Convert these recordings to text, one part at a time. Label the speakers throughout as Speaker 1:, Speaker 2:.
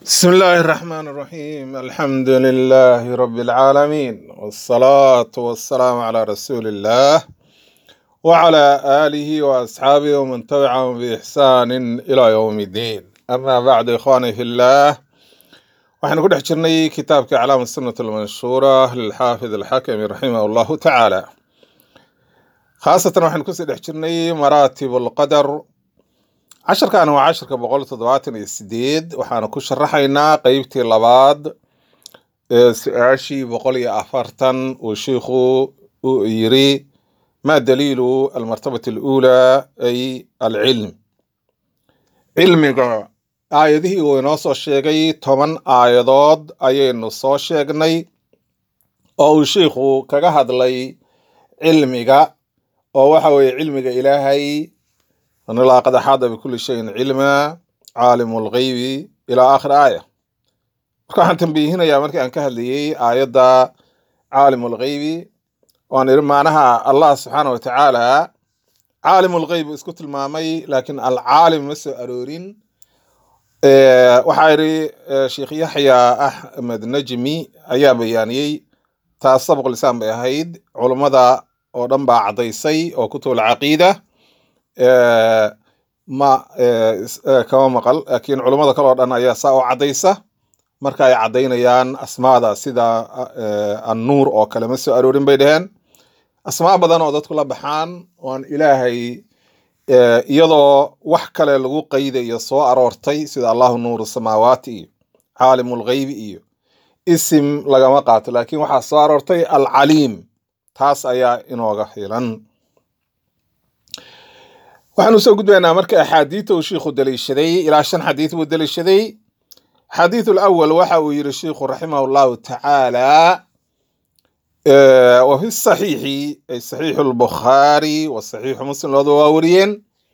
Speaker 1: بسم الله الرحمن الرحيم الحمد لله رب العالمين والصلاة والسلام على رسول الله وعلى آله وأصحابه ومن تبعهم بإحسان إلى يوم الدين أما بعد إخواني في الله waxaynu ku dhex jirnay kitaabka aclaam sunnat almanshuura lilxaafid alxakami raximah allahu tacaala khaasatan waxaynu kusii dhex jirnay maraatib alqadar casharkan waa casharka boqol toddobaatan iyo sideed waxaanu ku sharaxaynaa qeybtii labaad ee su-aashii boqol iyo afartan uu shiikhu uu yiri ma daliilu almartabati aluulaa ay alcilm cilmiga aayadihii uu inoo soo sheegay toban aayadood ayaynu soo sheegnay oo uu shiikhu kaga hadlay cilmiga oo waxa weeye cilmiga ilaahay anilaa qad axaada bikuli shayin cilma caalimu lgeybi ilaa aakhir aaya marka waxaan tambiihinayaa markii aan ka hadlayey aayadda caalimu lgeybi waan iri maanaha allah subxaana wa tacaala caalimu lgeyb isku tilmaamay laakiin alcaalim ma soo aroorin waxaa yidhi sheekh yaxya axmed najmi ayaa bayaaniyey taas sabq lisaan bay ahayd culummada oo dhan baa caddaysay oo kutub alcaqiida ma kama maqal laakiin culummada kale oo dhan ayaa saa oo caddaysa marka ay caddaynayaan asmaada sida annuur oo kale ma soo aroorin bay dheheen asmaa badan oo dadku la baxaan oan ilaahay iyadoo wax kale lagu qaydayo soo aroortay sida allahu nuuru samaawaati iyo caalimu lgeybi iyo isim lagama qaato laakiin waxaa soo aroortay alcaliim taas ayaa inooga filan waxaanu soo gudbaynaa marka axaadiita uu shiikhu daliishaday ilaa shan xadiid buu daliishaday xadiid alawal waxa uu yiri shiikhu raximah llahu tacaala wa fi saxiixi ay saxiixu lbukhaari wa saxiixu muslim labadaba waa wariyeen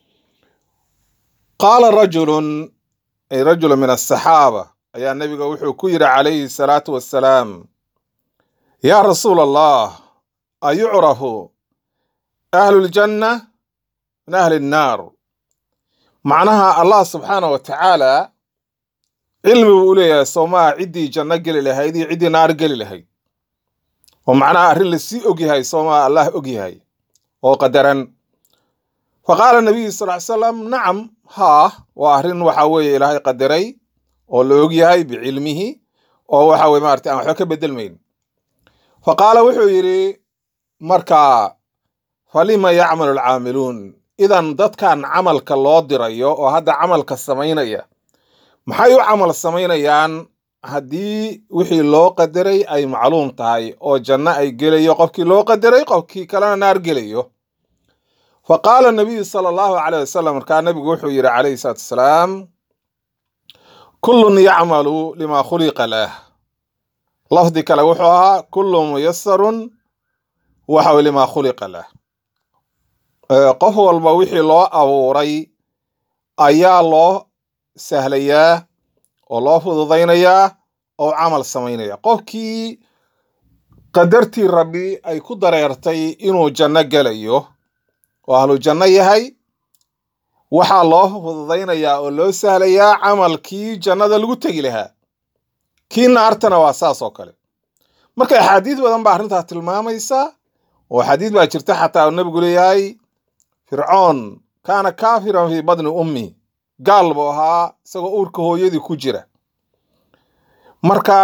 Speaker 1: qaala rajulun ay rajulu min asaxaaba ayaa nebiga wuxuu ku yidhi calayhi salaatu wassalaam yaa rasuula allah ayucrafu ahlu ljanna min ahli nnaar macnaha allah subxaana wa tacaala cilmi buu u leeyahay soomaa ciddii janno geli lahayd iyo ciddii naar geli lahayd oo macnaha arrin lasii ogyahay soomaa allah ogyahay oo qadaran fa qaala nabiyu sal ly salam nacam haa waa arrin waxa weeye ilaahay qadaray oo la ogyahay bicilmihi oo waxa weye maarata aan waxba ka bedelmayn fa qaala wuxuu yidhi markaa falima yacmalu alcaamiluun idan dadkan camalka loo dirayo oo hadda camalka samaynaya maxay u camal samaynayaan haddii wixii loo qadaray ay macluum tahay oo janno ay gelayo qofkii loo qadaray qofkii kalena naar gelayo fa qaala nabiyu sala allahu caleyh wasalam markaa nabigu wuxuu yidhi calayhi salaatu wasalaam kullun yacmalu lima khuliqa lah lafdi kale wuxuu ahaa kullu muyasarun waxaw lima khuliqa lah qof walba wixii loo abuuray ayaa loo sahlayaa oo loo fududaynayaa oo camal samaynaya qofkii qadartii rabbi ay ku dareertay inuu janno gelayo oo ahlu janno yahay waxaa loo fududaynayaa oo loo sahlayaa camalkii jannada lagu tegi lahaa kii naartana waa saas oo kale marka axaadiis badan baa arrintaas tilmaamaysa oo xadiid baa jirta xataa uu nebigu leeyahay fircoon kaana kaafiran fii badni ummi gaal buu ahaa isagoo uurka hooyadii ku jira marka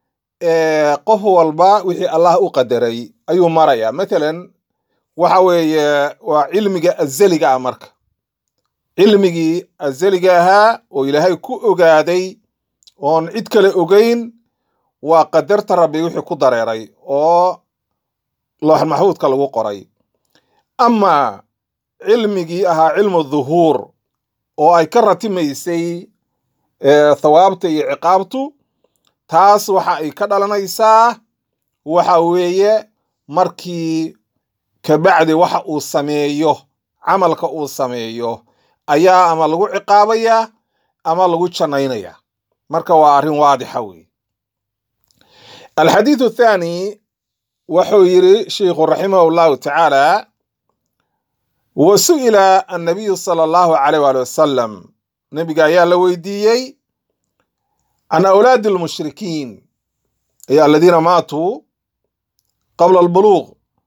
Speaker 1: qof walba wixii allah u qadaray ayuu marayaa matalan waxa weeye waa cilmiga azaliga ah marka cilmigii azaliga ahaa oo ilaahay ku ogaaday oon cid kale ogeyn waa qadarta rabbi wixii ku dareeray oo loox maxfuudka lagu qoray ama cilmigii ahaa cilmu dhuhuur oo ay ka ratimaysay thawaabta iyo ciqaabtu taas waxa ay ka dhalanaysaa waxa weeye markii kabacdi waxa uu sameeyo camalka uu sameeyo ayaa ama lagu ciqaabayaa ama lagu jannaynaya marka waa arrin waadixa weeye alxadiidu athaani wuxuu yidhi sheikhu raximah llahu tacaala wa su'ila annabiyu sala allahu caleyh waali wasalam nebiga ayaa la weydiiyey can awlaadi almushrikiin ay aladiina maatuu qabla albuluuq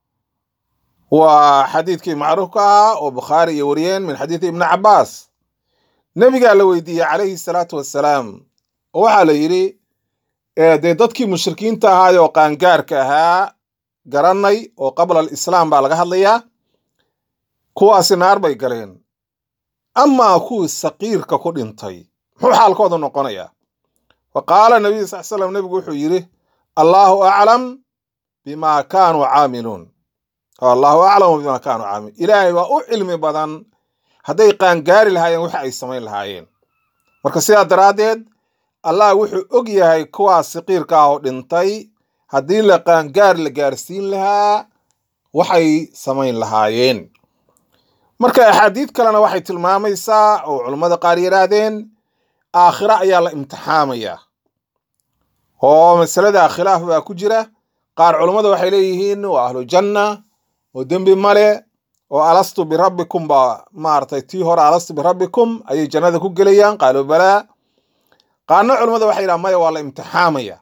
Speaker 1: waa xadiidkii macruufka ahaa oo bukhaari iyo wariyeen min xadiidi ibni cabaas nebigaa la weydiiyey calayhi salaatu wassalaam oo waxaa la yidhi dee dadkii mushrikiinta ahaayoo qaangaarka ahaa garanay oo qabla alislaam baa laga hadlayaa kuwaasi naar bay galeen amaa kuwii saqiirka ku dhintay muxuu xaalkooda noqonayaa fa qaala nabiyu sal slam nebigu wuxuu yidhi allaahu aclam bimaa kaanuu caamiluun allahu aclamu bimaa kaanuu caamiluun ilaahay waa u cilmi badan hadday qaangaari lahaayeen waxa ay samayn lahaayeen marka sidaa daraaddeed allah wuxuu og yahay kuwaas saqiirka ah oo dhintay haddii la qaangaar la gaarsiin lahaa waxay samayn lahaayeen marka axaadiid kalena waxay tilmaamaysaa oo culammada qaar yidhaahdeen aakhira ayaa la imtixaamayaa oo masalada khilaaf baa ku jira qaar culammada waxay leeyihiin waa ahlu janna oo dembi male oo alastu birabbikum baa maaragtay tii hore alastu birabbikum ayay jannada ku gelayaan qaaluu balaa qaarna culammada waxay yidhahan maya waa la imtixaamaya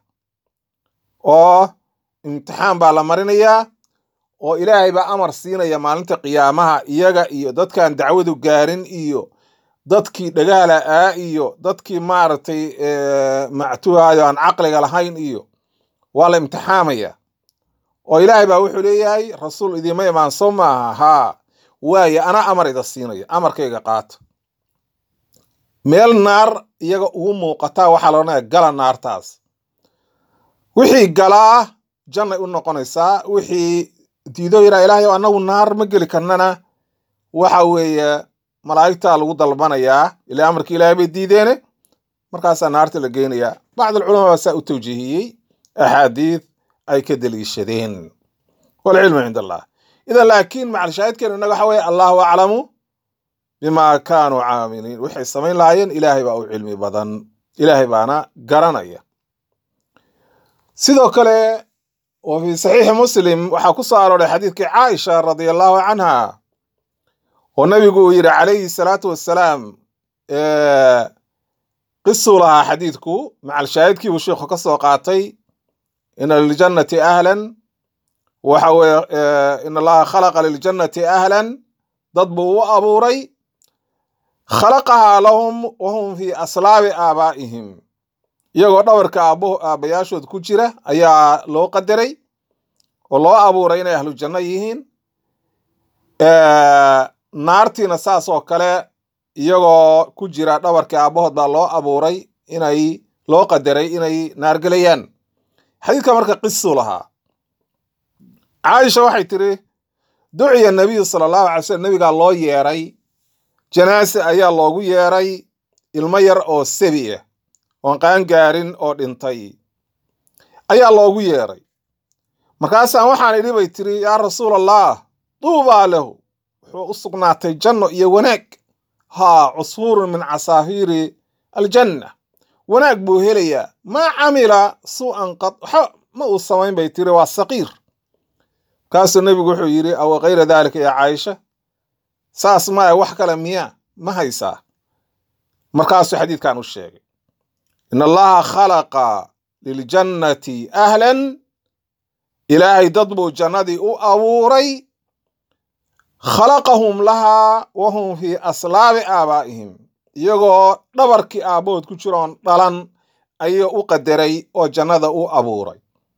Speaker 1: oo imtixaan baa la marinayaa oo ilaahay baa amar siinaya maalinta qiyaamaha iyaga iyo dadkaan dacwadu gaarin iyo dadkii dhagaala aa iyo dadkii maaragtay mactuhaayo aan caqliga lahayn iyo waa la imtixaamaya oo ilaahay baa wuxuu leeyahay rasuul idiima imaan soo maaha haa waaye anaa amar ida siinaya amarkayga qaata meel naar iyaga ugu muuqataa waxaa la odhanaya gala naartaas wixii galaa jannay u noqonaysaa wixii diido yidhaa ilaahay o annagu naar ma geli karnana waxa weeye malaa'igtaa lagu dalbanayaa ilaa amarkii ilaahay bay diideene markaasaa naarta la geynayaa bacd alculamaa baa saa u tawjiihiyey axaadiid ay ka deliishadeen walcilmu cind allah idan laakiin macalshaahidkeenu innaga waxa weeye allahu aclamu bimaa kaanuu caamiliin waxay samayn lahaayeen ilaahay baa u cilmi badan ilaahay baana garanaya sidoo kale wa fii saxiixi muslim waxaa ku soo arooray xadiidkii caaisha radia allahu canha oo nabigu uu yidhi calayhi salaatu wassalaam qisuu lahaa xadiidku macalshaahidkiibuu sheikhu ka soo qaatay ina liljannati ahlan waxa weye in allaha khalaqa liljannati ahlan dad buu u abuuray khalaqahaa lahum wahum fii aslaabi aabaa'ihim iyagoo dhabarka aab aabbayaashood ku jira ayaa loo qadaray oo loo abuuray inay ahlu janno yihiin naartiina saas oo kale iyagoo ku jira dhabarkii aabbahood baa loo abuuray inay loo qadaray inay naargelayaan xadiidka marka qisuu lahaa caaisha waxay tiri duciya nabiyu sala allahu alay slm nebigaa loo yeeray janaase ayaa loogu yeeray ilmo yar oo sebi ah oon qaangaarin oo dhintay ayaa loogu yeeray markaasaan waxaan idhi bay tiri yaa rasuul allah duubaa lahu wuxuu u sugnaatay janno iyo wanaag haa cusfuurun min casaafiiri aljanna wanaag buu helayaa maa camila suu'an qad waxa ma uu samayn bay tiri waa saqiir kaasuu nebigu wuxuu yidhi aw kayra daalika yaa caaisha saas maya wax kale miyaa ma haysaa markaasuu xadiidkan u sheegay in allaha khalaqa liljannati ahlan ilaahay dad buu jannadii u abuuray khalaqahum lahaa wahum fii aslaabi aabaa'ihim iyagoo dhabarkii aabbahood ku jiroon dhalan ayuu u qadaray oo jannada u abuuray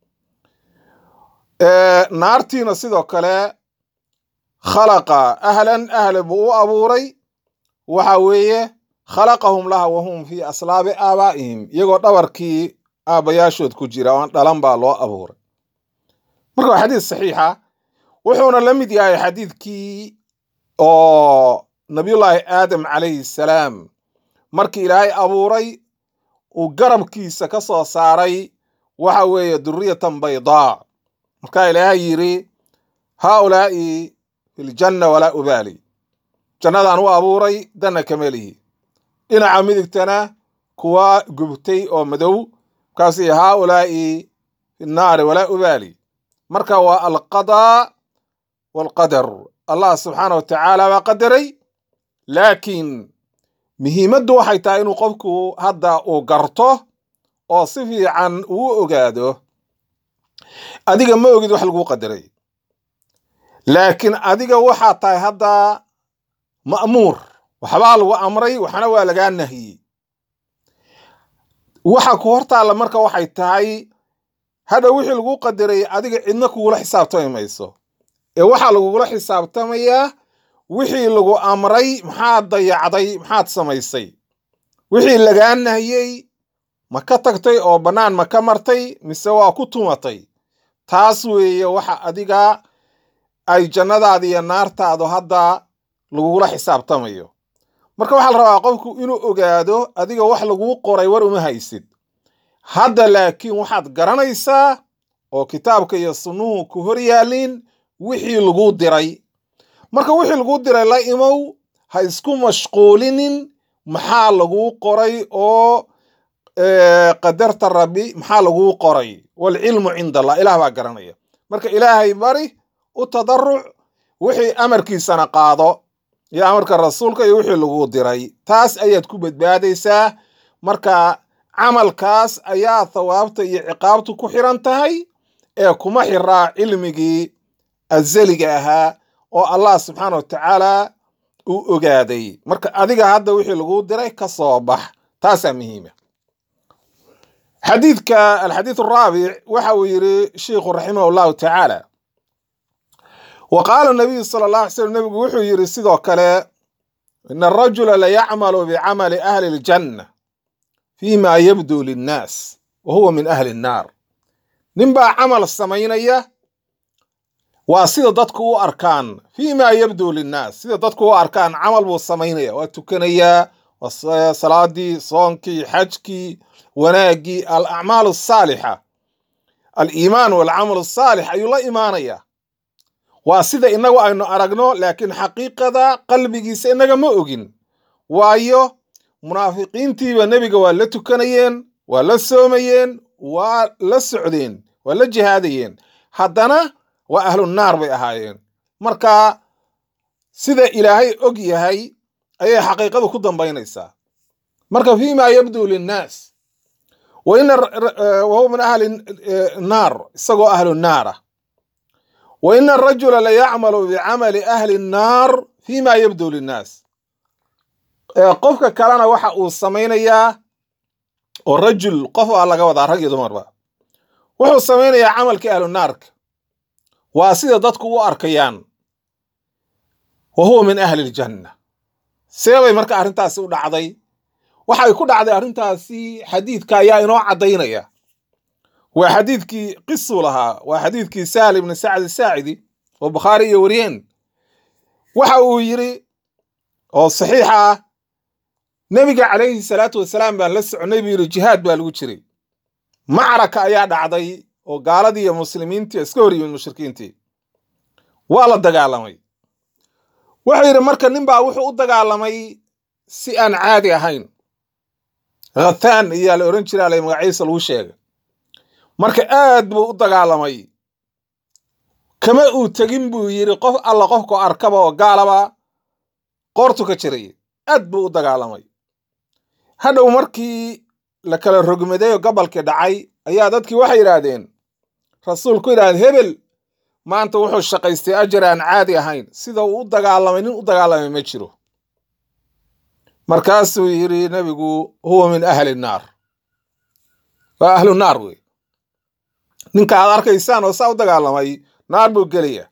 Speaker 1: naartiina sidoo kale khalaqa ahlan ahle buu u abuuray waxa weeye khalaqahum laha wahum fii aslaabi aabaa'ihim iyagoo dhabarkii aabbayaashood ku jira oon dhalan baa loo abuuray marka waa xadiis saxiixa wuxuuna la mid yahay xadiidkii oo nabiyullaahi aadam calayhi salaam markii ilaahay abuuray uu garabkiisa ka soo saaray waxa weeye duriyatan baydaa markaa ilaahay yidhi haaulaa'i filjanna walaa ubaali jannadaan u abuuray danna kama lihi dhinaca midigtana kuwa gubtay oo madow markaas haaulaa'i finnaari walaa ubaali marka waa alqadaa walqadar allah subxaana wa tacaala baa qadaray laakiin muhiimaddu waxay tahay inuu qofku hadda uu garto oo si fiican uu ogaado adiga ma ogid wax laguu qadaray laakiin adiga waxaa tahay hadda ma'muur waxbaa lagu amray waxna waa lagaa nahiyey waxa ku hortaalla marka waxay tahay hadha wixii laguu qadaray adiga cidna kugula xisaabtami mayso ee waxaa lagugula xisaabtamayaa wixii lagu amray maxaad dayacday maxaad samaysay wixii lagaa nahiyey ma ka tagtay oo bannaan ma ka martay mise waa ku tumatay taas weeye waxa adiga ay jannadaada iyo naartaadu hadda lagugula xisaabtamayo marka waxaa la rabaa qofku inuu ogaado adiga wax laguu qoray war uma haysid hadda laakiin waxaad garanaysaa oo kitaabka iyo sunnuhu ku hor yaalliin wixii laguu diray marka wixii laguu diray la imow ha isku mashquulinin maxaa laguu qoray oo qadarta rabbi maxaa laguu qoray waalcilmu cinda allah ilaah baa garanaya marka ilaahay bari u tadaruc wixii amarkiisana qaado iyo amarka rasuulka iyo wixii laguu diray taas ayaad ku badbaadaysaa marka camalkaas ayaa thawaabta iyo ciqaabtu ku xiran tahay ee kuma xiraa cilmigii azaliga ahaa oo allah subxaana wa tacaala uu ogaaday marka adiga hadda wixii laguu diray ka soo bax taasaa muhiima xadiidka alxadiid araabic waxa uu yidhi sheikhu raximah allahu tacaala wa qaala nabiyu sala allah alay slam nebigu wuxuu yidhi sidoo kale ina arajula la yacmalu bicamali ahli aljanna fima yabduu linnaas wa huwa min ahli nnaar ninbaa camal samaynaya waa sida dadku u arkaan fima yabduu linnaas sida dadku u arkaan camal buu samaynaya waa tukanayaa waa salaadii soonkii xajkii wanaaggii alacmaal asaalixa aliimaan walcamal asaalix ayuu la imaanayaa waa sida inagu aynu aragno laakiin xaqiiqada qalbigiisa inaga ma ogin waayo munaafiqiintiiba nebiga waa la tukanayeen waa la soomayeen waa la socdeen waa la jihaadayeen haddana waa ahlu naar bay ahaayeen marka sida ilaahay og yahay ayay xaqiiqadu ku dambaynaysaa marka fima yabduu linnaas wahuwa min ahli naar isagoo ahlu naara wa ina arajula la yacmalu bicamali ahli nnaar fima yabduu linnaas qofka kalena waxa uu samaynayaa oo rajul qof aa laga wadaa rag iyo dumarba wuxuu samaynayaa camalkii ahlu naarka waa sida dadku u arkayaan wa huwa min ahli ljanna seebay marka arrintaasi u dhacday waxay ku dhacday arrintaasi xadiidka ayaa inoo caddaynaya waa xadiidkii qisuu lahaa waa xadiidkii sahl ibni sacd saacidi oo bukhaari iyo wariyeen waxa uu yidhi oo saxiixa ah nebiga calayhi salaatu wasalaam baan la soconay buu yidhi jihaad baa lagu jiray macraka ayaa dhacday oo gaaladii iyo muslimiintii iska hor yimid mushrikiintii waa la dagaalamay wuxuu yidhi marka nin baa wuxuu u dagaalamay si aan caadi ahayn khathaan ayaa la odhan jiraa la magaciisa lagu sheegay marka aad buu u dagaalamay kama uu tegin buu yidhi qof alla qofku arkaba oo gaalaba qoortu ka jiray aad buu u dagaalamay hadhow markii la kala rogmaday oo gobolkii dhacay ayaa dadkii waxay yidhaahdeen rasuulku yidhahda hebel maanta wuxuu shaqaystay ajar aan caadi ahayn sida uu u dagaalamay nin u dagaalamay ma jiro markaasuu yidhi nebigu huwa min ahli naar waa ahlu naar wey ninka aad arkaysaan oo saa u dagaalamay naar buu gelaya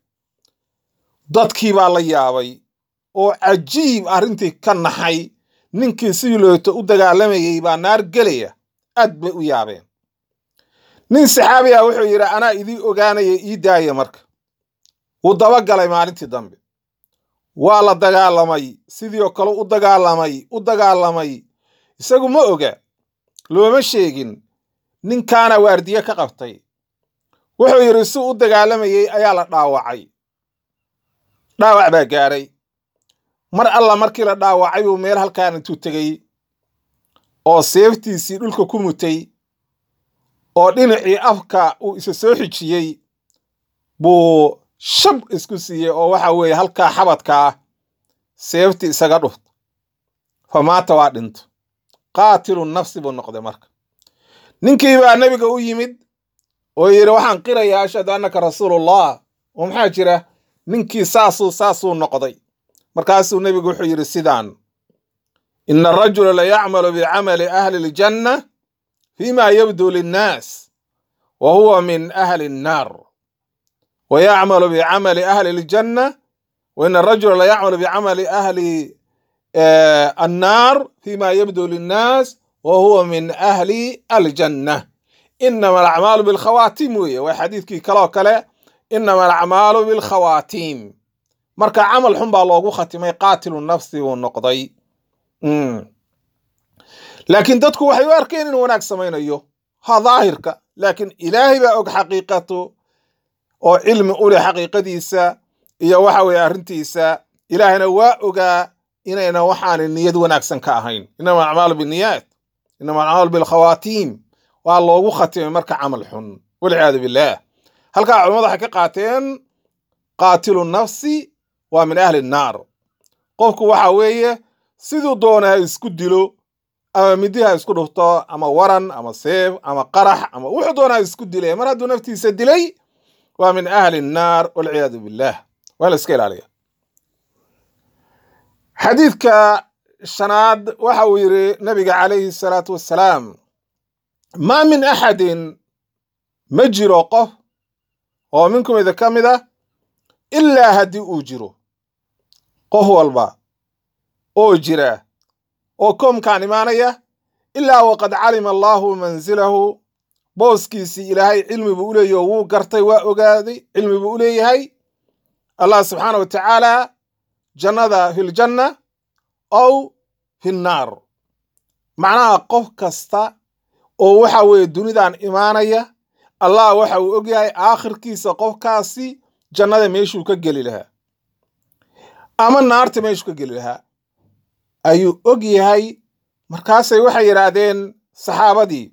Speaker 1: dadkii baa la yaabay oo cajiib arrintii ka naxay ninkii sidii looto u dagaalamayey baa naar gelaya aad bay u yaabeen nin saxaabi ah wuxuu yidhi anaa idii ogaanaya ii daaya marka wuu dabagalay maalintii dambe waa la dagaalamay sidii oo kale u dagaalamay u dagaalamay isagu ma oga looma sheegin ninkaana waardiye ka qabtay wuxuu yidhi si u dagaalamayey ayaa la dhaawacay dhaawac baa gaaray mar alla markii la dhaawacay buu meel halkaan intuu tegey oo seeftiisii dhulka ku mutay oo dhinacii afka uu isa soo xijiyey buu shab isku siiyey oo waxa weeye halkaa xabadkaa seeftii isaga dhuft fa maata waa dhinto qaatilu nafsi buu noqday marka ninkii baa nebiga u yimid oo yidhi waxaan qirayaa ashhadu annaka rasuulullah oo maxaa jira ninkii saasuu saasuu noqday markaasuu nebigu wuxuu yidhi sidaan ina arajula la yacmalu bicamali ahli ljanna fima yabdu linnaas wa huwa min ahli nnaar wa yacmalu bicamali ahli ljanna wa ina arajula la yacmalu bicamali ahli annaar fima yabdu linnaas wa huwa min ahli aljanna inama alacmaalu bilkhawaatim weeye waa xadiidkii kaloo kale inama alacmaalu bilkhawaatim marka camal xun baa loogu khatimay qaatilu nafsi uu noqday laakiin dadku waxay u arkeen inuu wanaag samaynayo ha daahirka laakiin ilaahay baa og xaqiiqatu oo cilmi u leh xaqiiqadiisa iyo waxa weeye arrintiisa ilaahayna waa ogaa inayna waxaana niyad wanaagsan ka ahayn inama alacmaalu binniyaat inama alacmaalu bilkhawaatiim waa loogu khatimay marka camal xun walciyaadu billaah halkaa culamada waxay ka qaateen qaatilu nafsi waa min ahli nnaar qofku waxa weeye siduu doona ha isku dilo ama midi ha isku dhufto ama waran ama seef ama qarax ama wuxuu doona ha isku dilay mar hadduu naftiisa dilay waa min ahli nnaar walciyaadu billaah waa la iska ilaaliya xadiidka shanaad waxa uu yidhi nabiga calayhi salaatu wassalaam maa min axadin ma jiro qof oo minkum idin ka mid ah ilaa haddii uu jiro qof walba oo jira oo koomkaan imaanaya ilaa waqad calima allaahu manzilahu booskiisii ilaahay cilmi buu u leeyahy oo wuu gartay waa ogaaday cilmi buu u leeyahay allah subxaana wa tacaala jannada filjanna ow finnaar macnaha qof kasta oo waxa weeye dunidan imaanaya allah waxa uu ogyahay aakhirkiisa qofkaasi jannada meeshuu ka geli lahaa ama naarta meeshuu ka geli lahaa ayuu og yahay markaasay waxay yidhaahdeen saxaabadii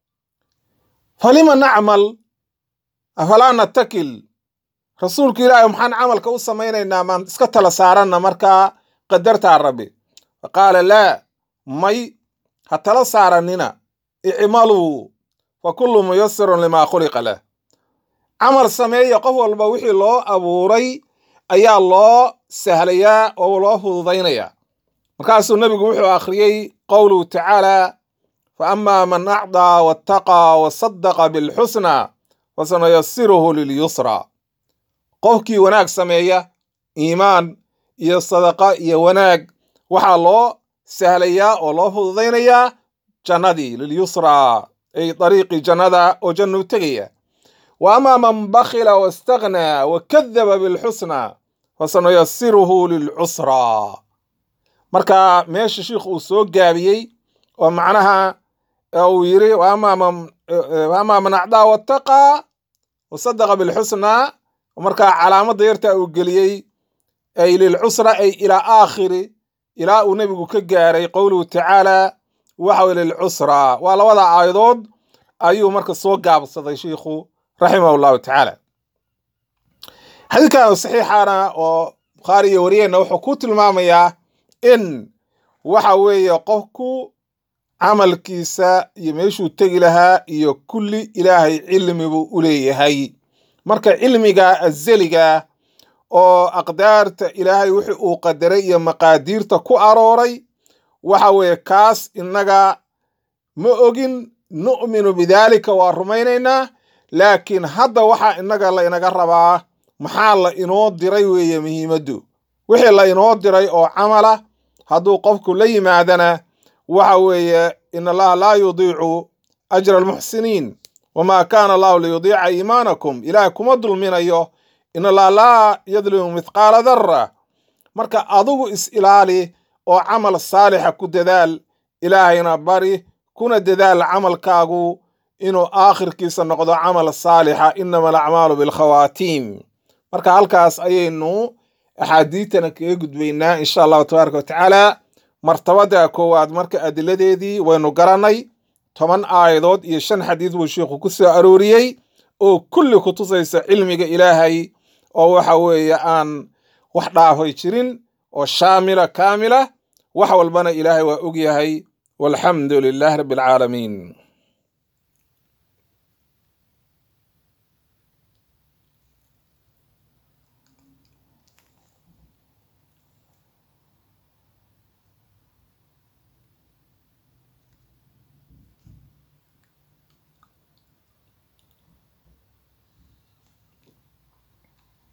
Speaker 1: falima nacmal afalaa natakil rasuulku ilaahay maxaan camalka u samaynaynaa maan iska tala saaranna markaa qadartaa rabbi fa qaala laa may ha tala saaranina icmaluu fa kullu muyasirun limaa khuliqa lah camal sameeya qof walba wixii loo abuuray ayaa loo sahlayaa oo loo fududaynayaa markaasuu nebigu wuxuu akhriyey qowluhu tacaala fa amaa man acdaa wattaqaa wasadaqa bilxusna fasanuyasiruhu lilyusra qofkii wanaag sameeya iimaan iyo sadaqa iyo wanaag waxaa loo sahlayaa oo loo fududaynayaa jannadii lilyusraa ay dariiqii jannada oo jannu tegaya wa amaa man bakhila wastakhnaa wa kadaba bilxusna fasanuyasiruhu lilcusraa marka meesha shiikhu uu soo gaabiyey oo macnaha uu yiri wa amaa man acdaa wattaqaa wasadaqa bilxusnaa markaa calaamadda yarta uu geliyey ay lilcusra ay ilaa aakhiri ilaa uu nebigu ka gaaray qowluhu tacaala waxa weye lilcusra waa labada aayadood ayuu marka soo gaabsaday shiikhu raximah allahu tacaala xadiidkan saxiixana oo bukhaari iyo wariyeenna wuxuu ku tilmaamayaa in waxa weeye qofku camalkiisa iyo meeshuu tegi lahaa iyo kulli ilaahay cilmi buu u leeyahay marka cilmiga azeliga oo aqdaarta ilaahay wixii uu qadaray iyo maqaadiirta ku arooray waxa weeye kaas innaga ma ogin nu'minu bidaalika waa rumaynaynaa laakiin hadda waxaa innaga la inaga rabaa maxaa la inoo diray weeye muhiimaddu wixii la inoo diray oo camala hadduu qofku la yimaadana waxa weeye in allaha laa yudiicu ajra almuxsiniin wamaa kaana allahu liyudiica iimaanakum ilaah kuma dulminayo in allaha laa yadlimu mithqaala darra marka adigu is ilaali oo camal saalixa ku dadaal ilaahayna bari kuna dadaal camalkaagu inuu aakhirkiisa noqdo camal saalixa inama alacmaalu bilkhawaatiim marka halkaas ayaynu axaadiitana kaga gudbaynaa insha allahu tabaaraka watacaala martabada koowaad marka adiladeedii waynu garannay toban aayadood iyo shan xadiid buu sheikhu ku soo arooriyey oo kulli ku tusaysa cilmiga ilaahay oo waxa weeye aan wax dhaafay jirin oo shaamila kaamila wax walbana ilaahay waa og yahay walxamdu lilaahi rabbi alcaalamiin